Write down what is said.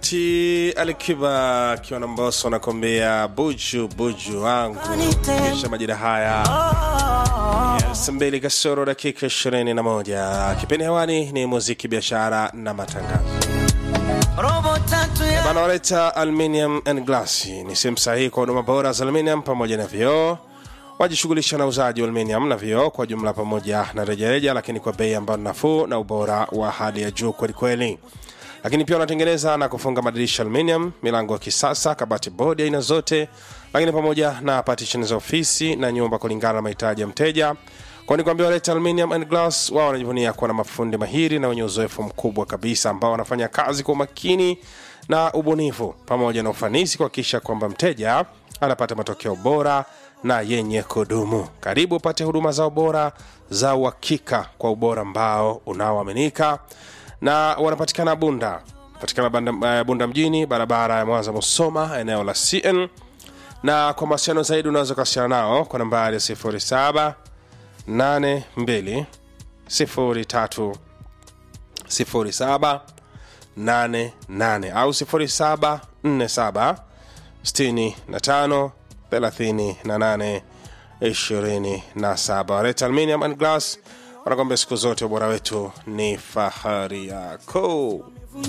wakati Alikiba akiwa na Mbosso anakwambia buju buju wangu, kisha majira haya ya saa mbili kasoro dakika ishirini na moja. Kipindi hewani ni muziki, biashara na matangazo. robo tatu ya Bana waleta Aluminium and Glass ni sehemu sahihi kwa huduma bora za aluminium pamoja na vioo. Wajishughulisha na uzaji wa aluminium na vioo kwa jumla pamoja na rejareja, lakini kwa bei ambayo ni nafuu na ubora wa hali ya juu kwelikweli. Lakini pia wanatengeneza na kufunga madirisha aluminium, milango ya kisasa, kabati bodi aina zote, lakini pamoja na partition za ofisi na nyumba kulingana na mahitaji ya mteja. Kwani kwambia waleta Aluminium and Glass, wao wanajivunia kuwa na mafundi mahiri na wenye uzoefu mkubwa kabisa ambao wanafanya kazi kwa umakini na ubunifu pamoja na ufanisi kuhakikisha kwamba mteja anapata matokeo bora na yenye kudumu. Karibu upate huduma zao bora za uhakika kwa ubora ambao unaoaminika, na wanapatikana Bunda, patikana Banda- eh, Bunda mjini, barabara ya Mwanza Musoma, eneo la CN, na kwa mawasiliano zaidi unaweza kuwasiliana nao kwa nambari ya 07 82 03 07 88 au 07 47 65 38 27. Ret Aluminium and Glass wanakwambia siku zote ubora wetu ni fahari yako.